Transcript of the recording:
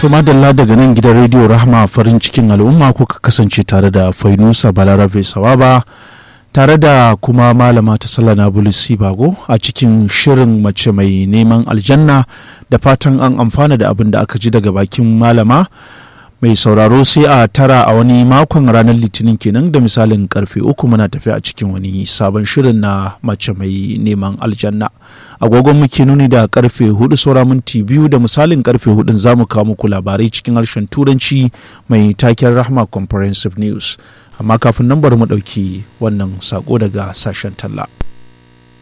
To madalla daga nan gidan rediyo Rahma farin cikin al'umma kuka kasance tare da Fainusa Balarabe Sawaba tare da kuma malama ta Sallana Bulisi Bago a cikin shirin mace mai neman aljanna da fatan an amfana da abin da aka ji daga bakin malama mai sauraro sai a tara a wani makon ranar litinin kenan da misalin karfe uku muna tafi a cikin wani sabon shirin na mace mai neman aljanna agogon muke nuni da karfe hudu saura minti biyu da misalin karfe hudun za mu kawo muku labarai cikin harshen turanci mai taken rahma comprehensive news amma kafin nan bari mu ɗauki wannan sako daga sashen talla.